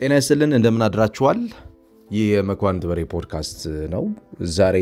ጤና ይስጥልን እንደምን አድራችኋል? ይህ የመኳንንት በሬ ፖድካስት ነው። ዛሬ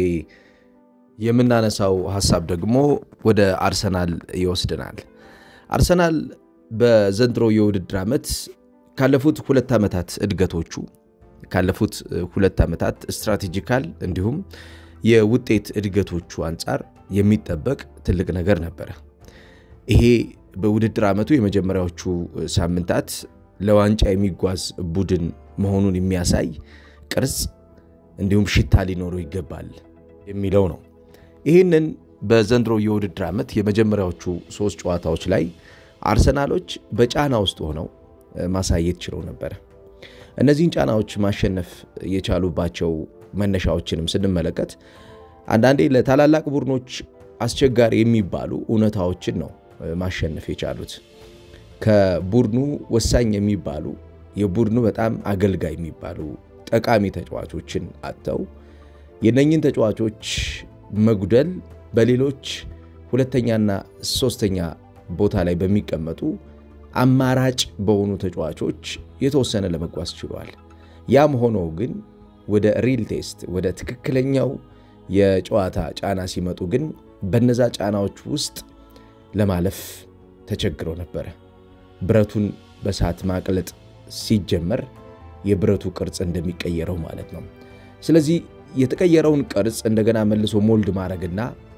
የምናነሳው ሀሳብ ደግሞ ወደ አርሰናል ይወስድናል። አርሰናል በዘንድሮ የውድድር ዓመት ካለፉት ሁለት ዓመታት እድገቶቹ ካለፉት ሁለት ዓመታት ስትራቴጂካል እንዲሁም የውጤት እድገቶቹ አንጻር የሚጠበቅ ትልቅ ነገር ነበረ። ይሄ በውድድር ዓመቱ የመጀመሪያዎቹ ሳምንታት ለዋንጫ የሚጓዝ ቡድን መሆኑን የሚያሳይ ቅርጽ እንዲሁም ሽታ ሊኖረው ይገባል የሚለው ነው። ይህንን በዘንድሮ የውድድር ዓመት የመጀመሪያዎቹ ሶስት ጨዋታዎች ላይ አርሰናሎች በጫና ውስጥ ሆነው ማሳየት ችለው ነበረ። እነዚህን ጫናዎች ማሸነፍ የቻሉባቸው መነሻዎችንም ስንመለከት አንዳንዴ ለታላላቅ ቡድኖች አስቸጋሪ የሚባሉ እውነታዎችን ነው ማሸነፍ የቻሉት። ከቡድኑ ወሳኝ የሚባሉ የቡድኑ በጣም አገልጋይ የሚባሉ ጠቃሚ ተጫዋቾችን አጥተው የነኝን ተጫዋቾች መጉደል በሌሎች ሁለተኛና ሶስተኛ ቦታ ላይ በሚቀመጡ አማራጭ በሆኑ ተጫዋቾች የተወሰነ ለመጓዝ ችሏል። ያም ሆኖ ግን ወደ ሪል ቴስት ወደ ትክክለኛው የጨዋታ ጫና ሲመጡ ግን በነዛ ጫናዎች ውስጥ ለማለፍ ተቸግረው ነበረ። ብረቱን በሰዓት ማቅለጥ ሲጀመር የብረቱ ቅርጽ እንደሚቀየረው ማለት ነው። ስለዚህ የተቀየረውን ቅርጽ እንደገና መልሶ ሞልድ ማድረግና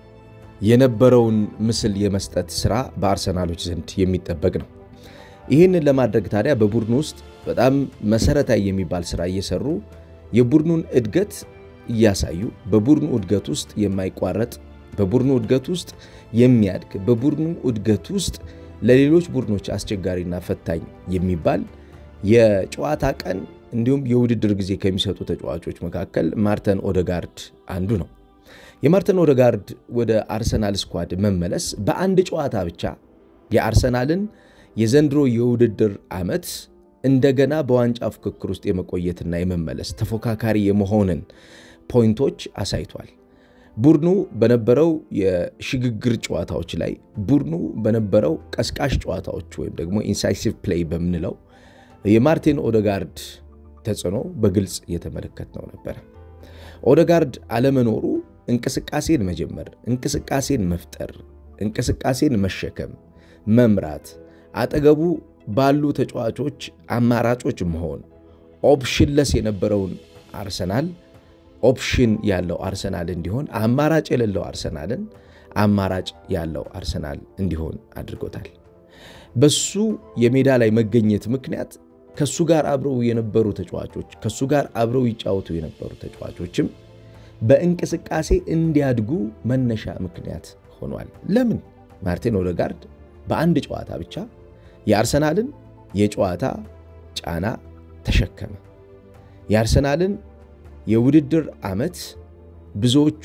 የነበረውን ምስል የመስጠት ስራ በአርሰናሎች ዘንድ የሚጠበቅ ነው። ይህንን ለማድረግ ታዲያ በቡድኑ ውስጥ በጣም መሰረታዊ የሚባል ስራ እየሰሩ የቡድኑን እድገት እያሳዩ በቡድኑ እድገት ውስጥ የማይቋረጥ በቡድኑ እድገት ውስጥ የሚያድግ በቡድኑ እድገት ውስጥ ለሌሎች ቡድኖች አስቸጋሪና ፈታኝ የሚባል የጨዋታ ቀን እንዲሁም የውድድር ጊዜ ከሚሰጡ ተጫዋቾች መካከል ማርተን ኦደጋርድ አንዱ ነው። የማርተን ኦደጋርድ ወደ አርሰናል ስኳድ መመለስ በአንድ ጨዋታ ብቻ የአርሰናልን የዘንድሮ የውድድር ዓመት እንደገና በዋንጫ ፍክክር ውስጥ የመቆየትና የመመለስ ተፎካካሪ የመሆንን ፖይንቶች አሳይቷል። ቡድኑ በነበረው የሽግግር ጨዋታዎች ላይ ቡድኑ በነበረው ቀስቃሽ ጨዋታዎች ወይም ደግሞ ኢንሳይሲቭ ፕሌይ በምንለው የማርቲን ኦደጋርድ ተጽዕኖ በግልጽ እየተመለከትነው ነበረ። ኦደጋርድ አለመኖሩ እንቅስቃሴን መጀመር፣ እንቅስቃሴን መፍጠር፣ እንቅስቃሴን መሸከም፣ መምራት፣ አጠገቡ ባሉ ተጫዋቾች አማራጮች መሆን ኦፕሽንለስ የነበረውን አርሰናል ኦፕሽን ያለው አርሰናል እንዲሆን አማራጭ የሌለው አርሰናልን አማራጭ ያለው አርሰናል እንዲሆን አድርጎታል። በሱ የሜዳ ላይ መገኘት ምክንያት ከሱ ጋር አብረው የነበሩ ተጫዋቾች ከሱ ጋር አብረው ይጫወቱ የነበሩ ተጫዋቾችም በእንቅስቃሴ እንዲያድጉ መነሻ ምክንያት ሆኗል። ለምን ማርቲን ኦደጋርድ በአንድ ጨዋታ ብቻ የአርሰናልን የጨዋታ ጫና ተሸከመ። የአርሰናልን የውድድር ዓመት ብዙዎቹ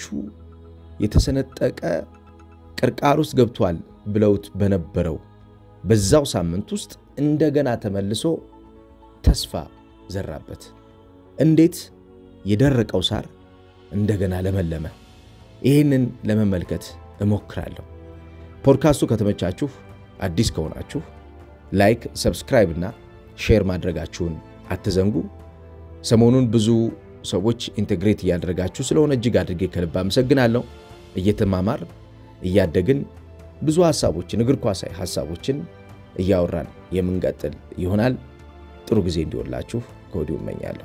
የተሰነጠቀ ቅርቃር ውስጥ ገብቷል ብለውት በነበረው በዛው ሳምንት ውስጥ እንደገና ተመልሶ ተስፋ ዘራበት። እንዴት የደረቀው ሳር እንደገና ለመለመ። ይህንን ለመመልከት እሞክራለሁ። ፖድካስቱ ከተመቻችሁ አዲስ ከሆናችሁ ላይክ፣ ሰብስክራይብ እና ሼር ማድረጋችሁን አትዘንጉ። ሰሞኑን ብዙ ሰዎች ኢንቴግሬት እያደረጋችሁ ስለሆነ እጅግ አድርጌ ከልብ አመሰግናለሁ። እየተማማር እያደግን ብዙ ሀሳቦችን እግር ኳሳዊ ሀሳቦችን እያወራን የምንቀጥል ይሆናል። ጥሩ ጊዜ እንዲሆንላችሁ ከወዲሁ እመኛለሁ።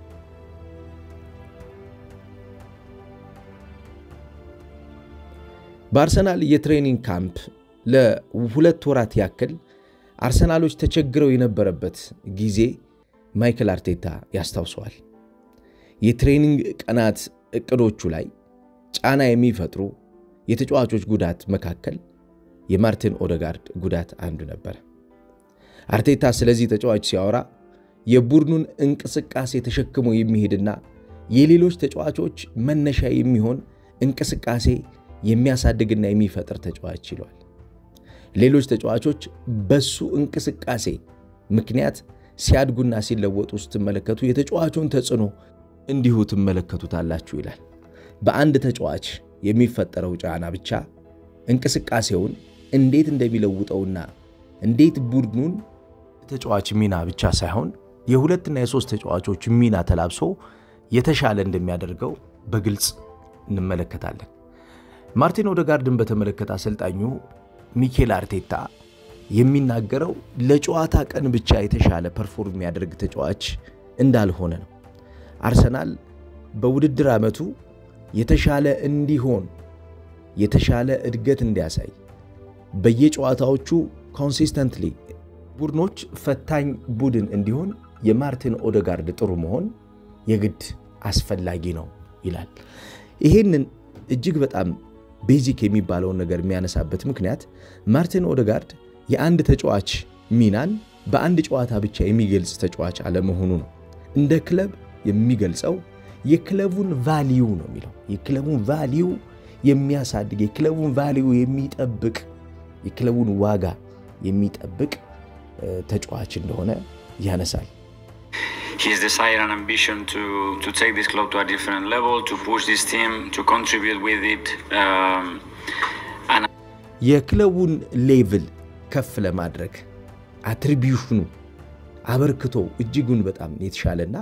በአርሰናል የትሬኒንግ ካምፕ ለሁለት ወራት ያክል አርሰናሎች ተቸግረው የነበረበት ጊዜ ማይክል አርቴታ ያስታውሰዋል። የትሬኒንግ ቀናት እቅዶቹ ላይ ጫና የሚፈጥሩ የተጫዋቾች ጉዳት መካከል የማርቲን ኦደጋርድ ጉዳት አንዱ ነበር። አርቴታ ስለዚህ ተጫዋች ሲያወራ የቡድኑን እንቅስቃሴ ተሸክሞ የሚሄድና የሌሎች ተጫዋቾች መነሻ የሚሆን እንቅስቃሴ የሚያሳድግና የሚፈጥር ተጫዋች ይሏል። ሌሎች ተጫዋቾች በሱ እንቅስቃሴ ምክንያት ሲያድጉና ሲለወጡ ስትመለከቱ የተጫዋቹን ተጽዕኖ እንዲሁ ትመለከቱታላችሁ ይላል። በአንድ ተጫዋች የሚፈጠረው ጫና ብቻ እንቅስቃሴውን እንዴት እንደሚለውጠውና እንዴት ቡድኑን ተጫዋች ሚና ብቻ ሳይሆን የሁለትና የሶስት ተጫዋቾች ሚና ተላብሶ የተሻለ እንደሚያደርገው በግልጽ እንመለከታለን። ማርቲን ኦደጋርድን በተመለከተ አሰልጣኙ ሚኬል አርቴታ የሚናገረው ለጨዋታ ቀን ብቻ የተሻለ ፐርፎርም የሚያደርግ ተጫዋች እንዳልሆነ ነው። አርሰናል በውድድር ዓመቱ የተሻለ እንዲሆን የተሻለ እድገት እንዲያሳይ በየጨዋታዎቹ ኮንሲስተንትሊ ቡድኖች ፈታኝ ቡድን እንዲሆን የማርቲን ኦደጋርድ ጥሩ መሆን የግድ አስፈላጊ ነው ይላል። ይሄንን እጅግ በጣም ቤዚክ የሚባለውን ነገር የሚያነሳበት ምክንያት ማርቲን ኦደጋርድ የአንድ ተጫዋች ሚናን በአንድ ጨዋታ ብቻ የሚገልጽ ተጫዋች አለመሆኑ ነው። እንደ ክለብ የሚገልጸው የክለቡን ቫሊዩ ነው የሚለው የክለቡን ቫሊዩ የሚያሳድግ የክለቡን ቫሊዩ የሚጠብቅ የክለቡን ዋጋ የሚጠብቅ ተጫዋች እንደሆነ ያነሳል። his desire and ambition to to take this club to a different level, to push this team, to contribute with it. Um, and የክለቡን ሌቭል ከፍ ለማድረግ አትሪቢዩሽኑ አበርክቶ እጅጉን በጣም የተሻለና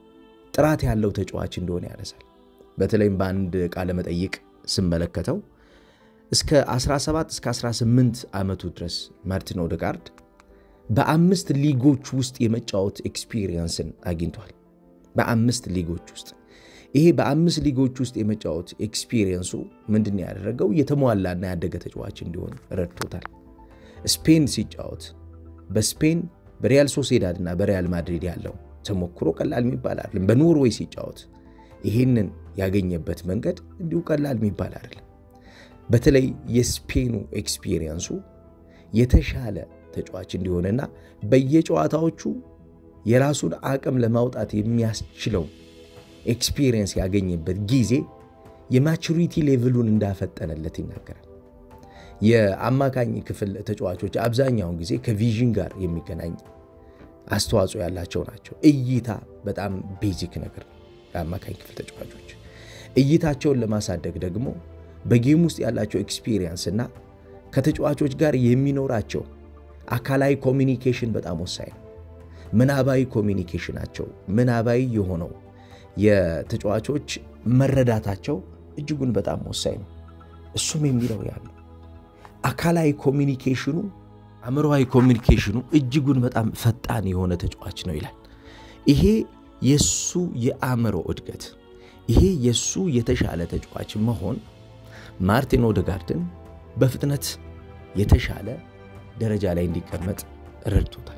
ጥራት ያለው ተጫዋች እንደሆነ ያነሳል። በተለይም በአንድ ቃለ መጠይቅ ስመለከተው እስከ 17 እስከ 18 ዓመቱ ድረስ ማርቲን ኦደጋርድ በአምስት ሊጎች ውስጥ የመጫወት ኤክስፒሪየንስን አግኝቷል። በአምስት ሊጎች ውስጥ ይሄ በአምስት ሊጎች ውስጥ የመጫወት ኤክስፒሪየንሱ ምንድን ያደረገው የተሟላና ያደገ ተጫዋች እንዲሆን ረድቶታል። ስፔን ሲጫወት በስፔን በሪያል ሶሴዳድ እና በሪያል ማድሪድ ያለው ተሞክሮ ቀላል የሚባል አይደለም። በኖርዌይ ሲጫወት ይህንን ያገኘበት መንገድ እንዲሁ ቀላል የሚባል አይደለም። በተለይ የስፔኑ ኤክስፒሪየንሱ የተሻለ ተጫዋች እንዲሆንና በየጨዋታዎቹ የራሱን አቅም ለማውጣት የሚያስችለው ኤክስፒሪየንስ ያገኘበት ጊዜ የማቹሪቲ ሌቭሉን እንዳፈጠነለት ይናገራል። የአማካኝ ክፍል ተጫዋቾች አብዛኛውን ጊዜ ከቪዥን ጋር የሚገናኝ አስተዋጽኦ ያላቸው ናቸው። እይታ በጣም ቤዚክ ነገር ነው። የአማካኝ ክፍል ተጫዋቾች እይታቸውን ለማሳደግ ደግሞ በጌም ውስጥ ያላቸው ኤክስፒሪየንስ እና ከተጫዋቾች ጋር የሚኖራቸው አካላዊ ኮሚኒኬሽን በጣም ወሳኝ ነው። ምናባዊ ኮሚኒኬሽናቸው ምናባዊ የሆነው የተጫዋቾች መረዳታቸው እጅጉን በጣም ወሳኝ ነው። እሱም የሚለው ያለው አካላዊ ኮሚኒኬሽኑ አእምሮዊ ኮሚኒኬሽኑ እጅጉን በጣም ፈጣን የሆነ ተጫዋች ነው ይላል። ይሄ የሱ የአእምሮ እድገት፣ ይሄ የሱ የተሻለ ተጫዋች መሆን ማርቲን ኦደጋርድን በፍጥነት የተሻለ ደረጃ ላይ እንዲቀመጥ ረድቶታል።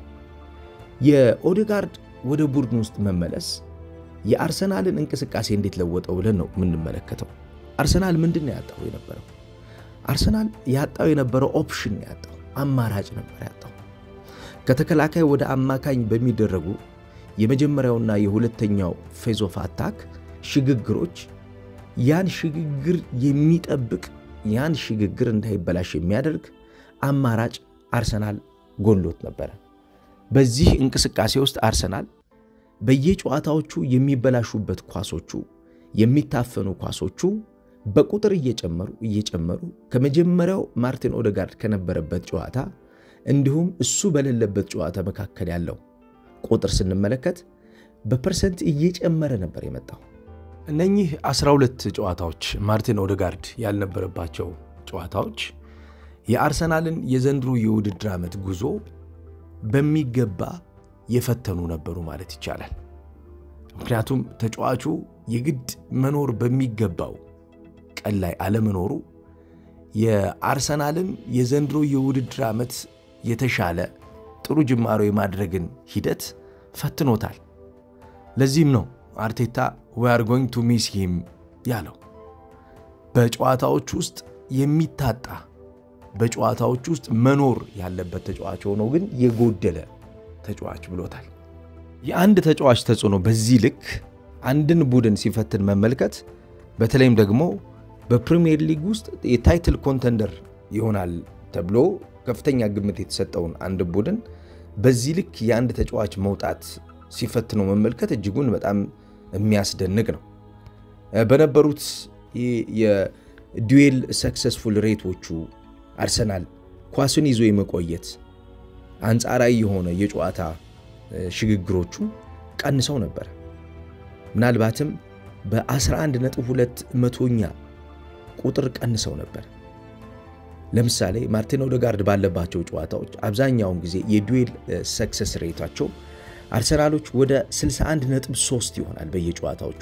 የኦዴጋርድ ወደ ቡድን ውስጥ መመለስ የአርሰናልን እንቅስቃሴ እንዴት ለወጠው ብለን ነው የምንመለከተው። አርሰናል ምንድን ነው ያጣው የነበረው? አርሰናል ያጣው የነበረው ኦፕሽን ነው ያጣው፣ አማራጭ ነበር ያጣው። ከተከላካይ ወደ አማካኝ በሚደረጉ የመጀመሪያውና የሁለተኛው ፌዝ ኦፍ አታክ ሽግግሮች ያን ሽግግር የሚጠብቅ ያን ሽግግር እንዳይበላሽ የሚያደርግ አማራጭ አርሰናል ጎሎት ነበረ። በዚህ እንቅስቃሴ ውስጥ አርሰናል በየጨዋታዎቹ የሚበላሹበት ኳሶቹ የሚታፈኑ ኳሶቹ በቁጥር እየጨመሩ እየጨመሩ ከመጀመሪያው ማርቲን ኦደጋርድ ከነበረበት ጨዋታ እንዲሁም እሱ በሌለበት ጨዋታ መካከል ያለው ቁጥር ስንመለከት በፐርሰንት እየጨመረ ነበር የመጣው። እነኚህ 12 ጨዋታዎች ማርቲን ኦደጋርድ ያልነበረባቸው ጨዋታዎች የአርሰናልን የዘንድሮ የውድድር ዓመት ጉዞ በሚገባ የፈተኑ ነበሩ ማለት ይቻላል። ምክንያቱም ተጫዋቹ የግድ መኖር በሚገባው ቀን ላይ አለመኖሩ የአርሰናልን የዘንድሮ የውድድር ዓመት የተሻለ ጥሩ ጅማሮ የማድረግን ሂደት ፈትኖታል። ለዚህም ነው አርቴታ ዊ አር ጎይንግ ቱ ሚስ ሂም ያለው። በጨዋታዎች ውስጥ የሚታጣ በጨዋታዎች ውስጥ መኖር ያለበት ተጫዋች ሆኖ ግን የጎደለ ተጫዋች ብሎታል። የአንድ ተጫዋች ተጽዕኖ በዚህ ልክ አንድን ቡድን ሲፈትን መመልከት በተለይም ደግሞ በፕሪሚየር ሊግ ውስጥ የታይትል ኮንተንደር ይሆናል ተብሎ ከፍተኛ ግምት የተሰጠውን አንድ ቡድን በዚህ ልክ የአንድ ተጫዋች መውጣት ሲፈትነው መመልከት እጅጉን በጣም የሚያስደንቅ ነው። በነበሩት የዱዌል ሰክሰስፉል ሬቶቹ አርሰናል ኳሱን ይዞ የመቆየት አንጻራዊ የሆነ የጨዋታ ሽግግሮቹ ቀንሰው ነበር። ምናልባትም በ11.2 መቶኛ ቁጥር ቀንሰው ነበር። ለምሳሌ ማርቲን ኦዴጋርድ ባለባቸው ጨዋታዎች አብዛኛውን ጊዜ የዱዌል ሰክሰስ ሬታቸው አርሰናሎች ወደ 61.3 ይሆናል በየጨዋታዎቹ።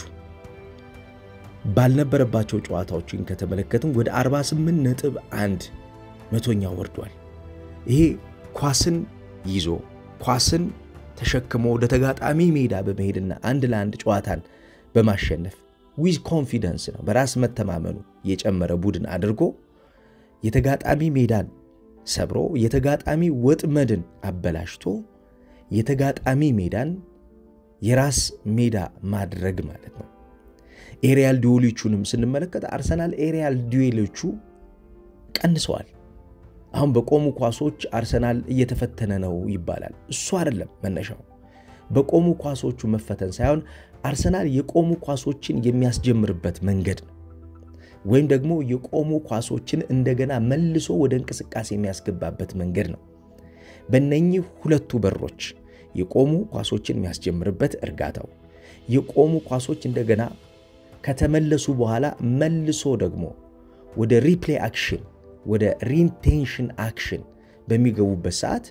ባልነበረባቸው ጨዋታዎችን ከተመለከትም ወደ 48.1 መቶኛ ወርዷል። ይሄ ኳስን ይዞ ኳስን ተሸክሞ ወደ ተጋጣሚ ሜዳ በመሄድና አንድ ለአንድ ጨዋታን በማሸነፍ ዊዝ ኮንፊደንስ ነው በራስ መተማመኑ የጨመረ ቡድን አድርጎ የተጋጣሚ ሜዳን ሰብሮ የተጋጣሚ ወጥመድን አበላሽቶ የተጋጣሚ ሜዳን የራስ ሜዳ ማድረግ ማለት ነው። ኤሪያል ዲዌሎቹንም ስንመለከት አርሰናል ኤሪያል ዲዌሎቹ ቀንሰዋል። አሁን በቆሙ ኳሶች አርሰናል እየተፈተነ ነው ይባላል። እሱ አይደለም መነሻው። በቆሙ ኳሶቹ መፈተን ሳይሆን አርሰናል የቆሙ ኳሶችን የሚያስጀምርበት መንገድ ነው ወይም ደግሞ የቆሙ ኳሶችን እንደገና መልሶ ወደ እንቅስቃሴ የሚያስገባበት መንገድ ነው። በእነኚህ ሁለቱ በሮች የቆሙ ኳሶችን የሚያስጀምርበት እርጋታው፣ የቆሙ ኳሶች እንደገና ከተመለሱ በኋላ መልሶ ደግሞ ወደ ሪፕሌይ አክሽን ወደ ሪኢንቴንሽን አክሽን በሚገቡበት ሰዓት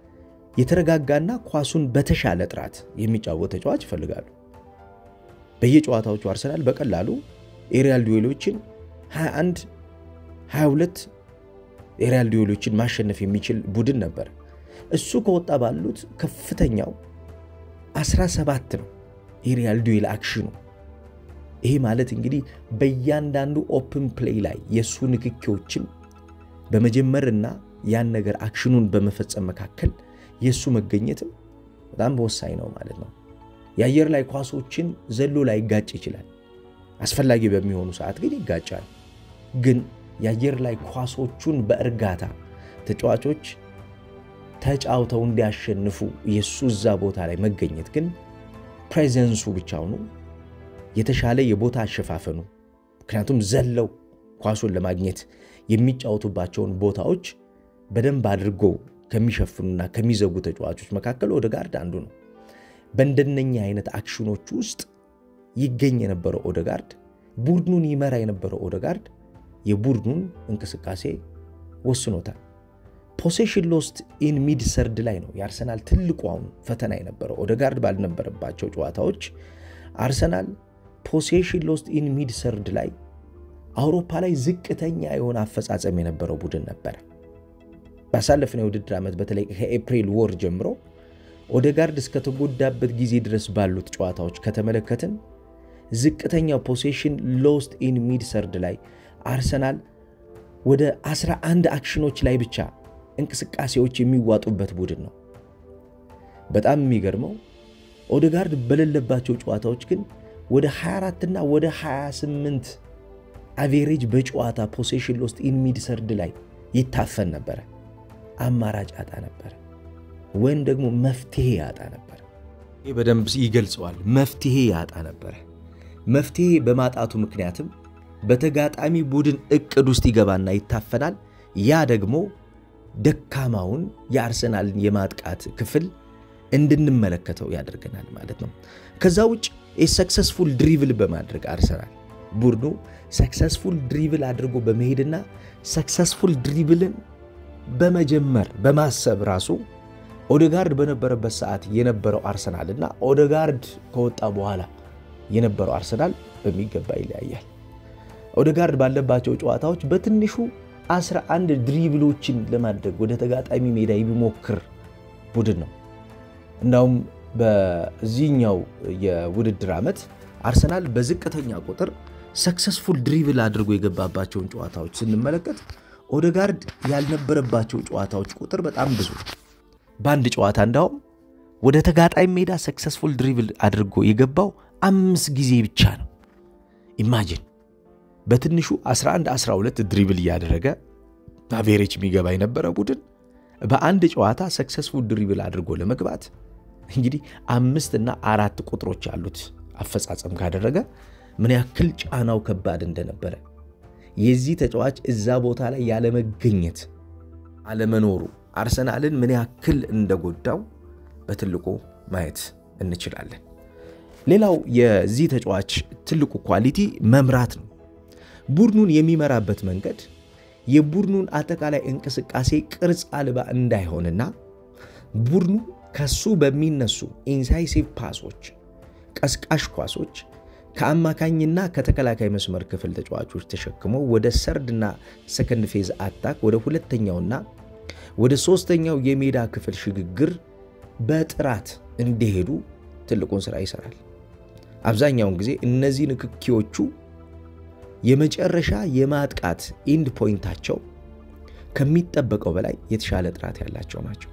የተረጋጋና ኳሱን በተሻለ ጥራት የሚጫወት ተጫዋች ይፈልጋሉ። በየጨዋታዎቹ አርሰናል በቀላሉ ኤሪያል ዱዌሎችን 21 22 ኤሪያል ዱዌሎችን ማሸነፍ የሚችል ቡድን ነበር። እሱ ከወጣ ባሉት ከፍተኛው 17 ነው ኤሪያል ዱዌል አክሽኑ። ይሄ ማለት እንግዲህ በእያንዳንዱ ኦፕን ፕሌይ ላይ የእሱ ንክኪዎችን በመጀመርና ያን ነገር አክሽኑን በመፈጸም መካከል የእሱ መገኘትም በጣም ወሳኝ ነው ማለት ነው። የአየር ላይ ኳሶችን ዘሎ ላይ ይጋጭ ይችላል። አስፈላጊ በሚሆኑ ሰዓት ግን ይጋጫል። ግን የአየር ላይ ኳሶቹን በእርጋታ ተጫዋቾች ተጫውተው እንዲያሸንፉ የእሱ እዛ ቦታ ላይ መገኘት ግን ፕሬዘንሱ ብቻውኑ የተሻለ የቦታ አሸፋፈኑ ምክንያቱም ዘለው ኳሱን ለማግኘት የሚጫወቱባቸውን ቦታዎች በደንብ አድርጎ ከሚሸፍኑና ከሚዘጉ ተጫዋቾች መካከል ኦዴጋርድ አንዱ ነው። በእንደነኛ አይነት አክሽኖች ውስጥ ይገኝ የነበረው ኦዴጋርድ ቡድኑን ይመራ የነበረው ኦዴጋርድ የቡድኑን እንቅስቃሴ ወስኖታል። ፖሴሽን ሎስት ኢን ሚድ ሰርድ ላይ ነው የአርሰናል ትልቁ አሁን ፈተና የነበረው። ኦዴጋርድ ባልነበረባቸው ጨዋታዎች አርሰናል ፖሴሽን ሎስት ኢን ሚድ ሰርድ ላይ አውሮፓ ላይ ዝቅተኛ የሆነ አፈጻጸም የነበረው ቡድን ነበረ። ባሳለፍነው የውድድር ዓመት በተለይ ከኤፕሪል ወር ጀምሮ ኦዴጋርድ እስከተጎዳበት ጊዜ ድረስ ባሉት ጨዋታዎች ከተመለከትን ዝቅተኛው ፖሴሽን ሎስት ኢን ሚድ ሰርድ ላይ አርሰናል ወደ 11 አክሽኖች ላይ ብቻ እንቅስቃሴዎች የሚዋጡበት ቡድን ነው። በጣም የሚገርመው ኦዴጋርድ በሌለባቸው ጨዋታዎች ግን ወደ 24 እና ወደ 28 አቬሬጅ በጨዋታ ፖሴሽን ሎስት ኢን ሚድ ሰርድ ላይ ይታፈን ነበረ። አማራጭ ያጣ ነበረ፣ ወይም ደግሞ መፍትሄ ያጣ ነበረ። ይህ በደንብ ይገልጸዋል። መፍትሄ ያጣ ነበረ። መፍትሄ በማጣቱ ምክንያትም በተጋጣሚ ቡድን እቅድ ውስጥ ይገባና ይታፈናል። ያ ደግሞ ደካማውን የአርሰናልን የማጥቃት ክፍል እንድንመለከተው ያደርገናል ማለት ነው። ከዛ ውጭ የሰክሰስፉል ድሪብል በማድረግ አርሰናል ቡድኑ ሰክሰስፉል ድሪብል አድርጎ በመሄድና ሰክሰስፉል ድሪብልን በመጀመር በማሰብ ራሱ ኦዴጋርድ በነበረበት ሰዓት የነበረው አርሰናል እና ኦዴጋርድ ከወጣ በኋላ የነበረው አርሰናል በሚገባ ይለያያል። ኦዴጋርድ ባለባቸው ጨዋታዎች በትንሹ 11 ድሪብሎችን ለማድረግ ወደ ተጋጣሚ ሜዳ የሚሞክር ቡድን ነው። እንዳውም በዚህኛው የውድድር ዓመት አርሰናል በዝቅተኛ ቁጥር ሰክሰስፉል ድሪብል አድርጎ የገባባቸውን ጨዋታዎች ስንመለከት ኦዴጋርድ ያልነበረባቸው ጨዋታዎች ቁጥር በጣም ብዙ። በአንድ ጨዋታ እንዳውም ወደ ተጋጣሚ ሜዳ ሰክሰስፉል ድሪብል አድርጎ የገባው አምስት ጊዜ ብቻ ነው። ኢማጂን በትንሹ 11 12 ድሪብል እያደረገ አቬሬጅ የሚገባ የነበረ ቡድን በአንድ ጨዋታ ሰክሰስፉል ድሪብል አድርጎ ለመግባት እንግዲህ አምስት እና አራት ቁጥሮች ያሉት አፈጻጸም ካደረገ ምን ያክል ጫናው ከባድ እንደነበረ የዚህ ተጫዋች እዛ ቦታ ላይ ያለመገኘት አለመኖሩ አርሰናልን ምን ያክል እንደጎዳው በትልቁ ማየት እንችላለን። ሌላው የዚህ ተጫዋች ትልቁ ኳሊቲ መምራት ነው። ቡድኑን የሚመራበት መንገድ የቡድኑን አጠቃላይ እንቅስቃሴ ቅርጽ አልባ እንዳይሆንና ቡድኑ ከሱ በሚነሱ ኢንሳይሲቭ ፓሶች፣ ቀስቃሽ ኳሶች ከአማካኝና ከተከላካይ መስመር ክፍል ተጫዋቾች ተሸክሞ ወደ ሰርድና ሰከንድ ፌዝ አታክ ወደ ሁለተኛውና ወደ ሶስተኛው የሜዳ ክፍል ሽግግር በጥራት እንዲሄዱ ትልቁን ስራ ይሰራል። አብዛኛውን ጊዜ እነዚህ ንክኪዎቹ የመጨረሻ የማጥቃት ኢንድ ፖይንታቸው ከሚጠበቀው በላይ የተሻለ ጥራት ያላቸው ናቸው።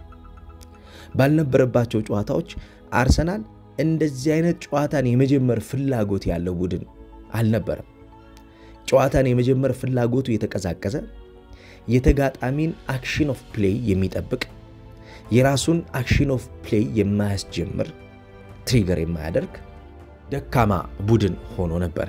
ባልነበረባቸው ጨዋታዎች አርሰናል እንደዚህ አይነት ጨዋታን የመጀመር ፍላጎት ያለው ቡድን አልነበረም። ጨዋታን የመጀመር ፍላጎቱ የተቀዛቀዘ፣ የተጋጣሚን አክሽን ኦፍ ፕሌይ የሚጠብቅ፣ የራሱን አክሽን ኦፍ ፕሌይ የማያስጀምር፣ ትሪገር የማያደርግ ደካማ ቡድን ሆኖ ነበረ።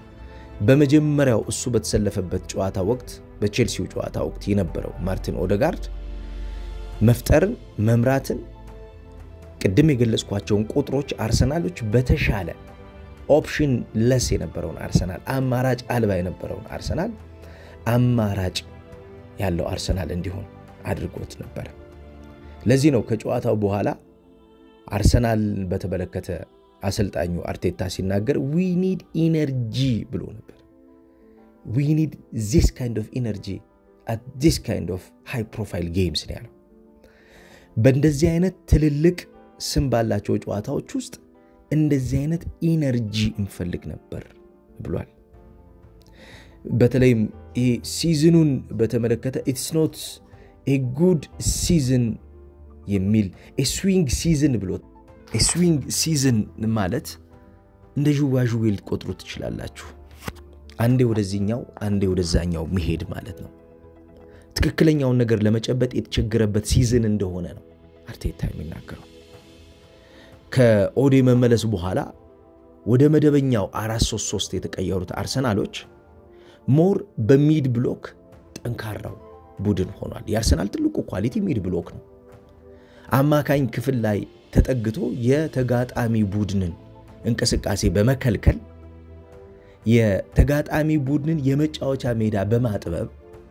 በመጀመሪያው እሱ በተሰለፈበት ጨዋታ ወቅት በቼልሲው ጨዋታ ወቅት የነበረው ማርቲን ኦደጋርድ መፍጠርን፣ መምራትን ቅድም የገለጽኳቸውን ቁጥሮች አርሰናሎች በተሻለ ኦፕሽን ለስ የነበረውን አርሰናል አማራጭ አልባ የነበረውን አርሰናል አማራጭ ያለው አርሰናል እንዲሆን አድርጎት ነበረ። ለዚህ ነው ከጨዋታው በኋላ አርሰናል በተመለከተ አሰልጣኙ አርቴታ ሲናገር ዊ ኒድ ኢነርጂ ብሎ ነበር። ዊ ኒድ ዚስ ካይንድ ኦፍ ኢነርጂ አት ዚስ ካይንድ ኦፍ ሃይ ፕሮፋይል ጌምስ ነው ያለው። በእንደዚህ አይነት ትልልቅ ስም ባላቸው ጨዋታዎች ውስጥ እንደዚህ አይነት ኢነርጂ እንፈልግ ነበር ብሏል። በተለይም ይሄ ሲዝኑን በተመለከተ ኢትስ ኖት ኤ ጉድ ሲዝን የሚል ስዊንግ ሲዝን ብሎት ስዊንግ ሲዝን ማለት እንደ ዥዋዥዌ ልትቆጥሩ ትችላላችሁ። አንዴ ወደዚህኛው አንዴ ወደዛኛው መሄድ ማለት ነው። ትክክለኛውን ነገር ለመጨበጥ የተቸገረበት ሲዝን እንደሆነ ነው አርቴታ የሚናገረው። ከኦዴ መመለስ በኋላ ወደ መደበኛው 433 የተቀየሩት አርሰናሎች ሞር በሚድ ብሎክ ጠንካራው ቡድን ሆኗል። የአርሰናል ትልቁ ኳሊቲ ሚድ ብሎክ ነው። አማካኝ ክፍል ላይ ተጠግቶ የተጋጣሚ ቡድንን እንቅስቃሴ በመከልከል የተጋጣሚ ቡድንን የመጫወቻ ሜዳ በማጥበብ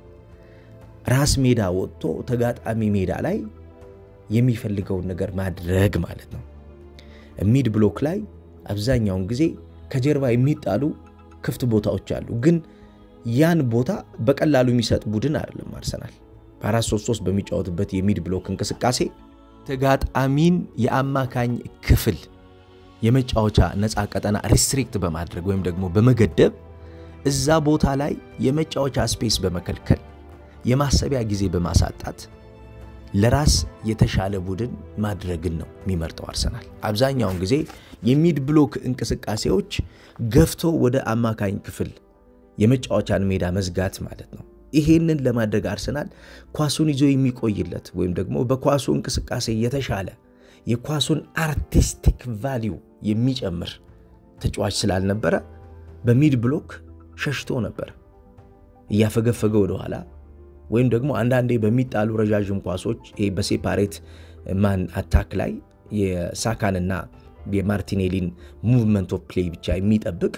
ራስ ሜዳ ወጥቶ ተጋጣሚ ሜዳ ላይ የሚፈልገውን ነገር ማድረግ ማለት ነው። ሚድ ብሎክ ላይ አብዛኛውን ጊዜ ከጀርባ የሚጣሉ ክፍት ቦታዎች አሉ፣ ግን ያን ቦታ በቀላሉ የሚሰጥ ቡድን አይደለም አርሰናል። በ433 በሚጫወትበት የሚድ ብሎክ እንቅስቃሴ ተጋጣሚን የአማካኝ ክፍል የመጫወቻ ነፃ ቀጠና ሪስትሪክት በማድረግ ወይም ደግሞ በመገደብ እዛ ቦታ ላይ የመጫወቻ ስፔስ በመከልከል የማሰቢያ ጊዜ በማሳጣት ለራስ የተሻለ ቡድን ማድረግን ነው የሚመርጠው አርሰናል። አብዛኛውን ጊዜ የሚድ ብሎክ እንቅስቃሴዎች ገፍቶ ወደ አማካኝ ክፍል የመጫወቻን ሜዳ መዝጋት ማለት ነው። ይሄንን ለማድረግ አርሰናል ኳሱን ይዞ የሚቆይለት ወይም ደግሞ በኳሱ እንቅስቃሴ የተሻለ የኳሱን አርቲስቲክ ቫሊዩ የሚጨምር ተጫዋች ስላልነበረ በሚድ ብሎክ ሸሽቶ ነበር እያፈገፈገ ወደኋላ ወይም ደግሞ አንዳንዴ በሚጣሉ ረዣዥም ኳሶች በሴፓሬት ማን አታክ ላይ የሳካንና የማርቲኔሊን ሙቭመንት ኦፍ ፕሌይ ብቻ የሚጠብቅ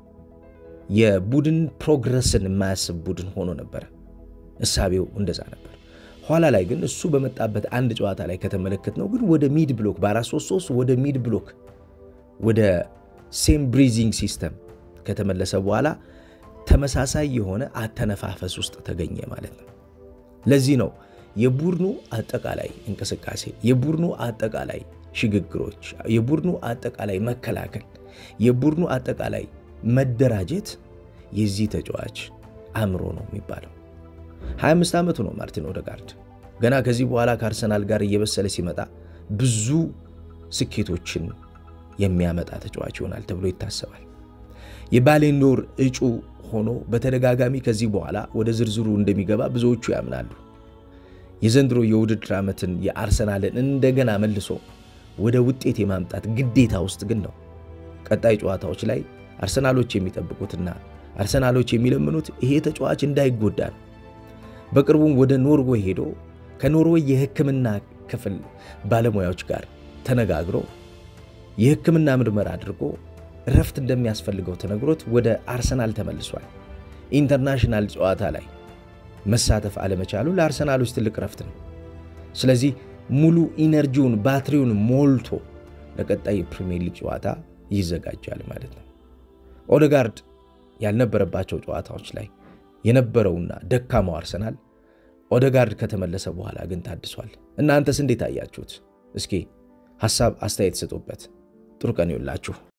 የቡድን ፕሮግረስን የማያስብ ቡድን ሆኖ ነበረ። እሳቤው እንደዛ ነበር። ኋላ ላይ ግን እሱ በመጣበት አንድ ጨዋታ ላይ ከተመለከት ነው ግን ወደ ሚድ ብሎክ በ433 ወደ ሚድ ብሎክ ወደ ሴም ብሪዚንግ ሲስተም ከተመለሰ በኋላ ተመሳሳይ የሆነ አተነፋፈስ ውስጥ ተገኘ ማለት ነው። ለዚህ ነው የቡድኑ አጠቃላይ እንቅስቃሴ፣ የቡድኑ አጠቃላይ ሽግግሮች፣ የቡድኑ አጠቃላይ መከላከል፣ የቡድኑ አጠቃላይ መደራጀት የዚህ ተጫዋች አእምሮ ነው የሚባለው። 25 ዓመቱ ነው ማርቲን ኦደጋርድ። ገና ከዚህ በኋላ ከአርሰናል ጋር እየበሰለ ሲመጣ ብዙ ስኬቶችን የሚያመጣ ተጫዋች ይሆናል ተብሎ ይታሰባል። የባሌንዶር እጩ ሆኖ በተደጋጋሚ ከዚህ በኋላ ወደ ዝርዝሩ እንደሚገባ ብዙዎቹ ያምናሉ። የዘንድሮ የውድድር ዓመትን የአርሰናልን እንደገና መልሶ ወደ ውጤት የማምጣት ግዴታ ውስጥ ግን ነው። ቀጣይ ጨዋታዎች ላይ አርሰናሎች የሚጠብቁትና አርሰናሎች የሚለምኑት ይሄ ተጫዋች እንዳይጎዳ ነው። በቅርቡም ወደ ኖርዌይ ሄዶ ከኖርዌይ የሕክምና ክፍል ባለሙያዎች ጋር ተነጋግሮ የሕክምና ምርመራ አድርጎ እረፍት እንደሚያስፈልገው ተነግሮት ወደ አርሰናል ተመልሷል። ኢንተርናሽናል ጨዋታ ላይ መሳተፍ አለመቻሉ ለአርሰናሎች ትልቅ እረፍት ነው። ስለዚህ ሙሉ ኢነርጂውን ባትሪውን ሞልቶ ለቀጣይ የፕሪሚየር ሊግ ጨዋታ ይዘጋጃል ማለት ነው። ኦደጋርድ ያልነበረባቸው ጨዋታዎች ላይ የነበረውና ደካማው አርሰናል ኦደጋርድ ከተመለሰ በኋላ ግን ታድሷል። እናንተስ እንዴት አያችሁት? እስኪ ሐሳብ አስተያየት ስጡበት። ጥሩ ቀን ይውላችሁ።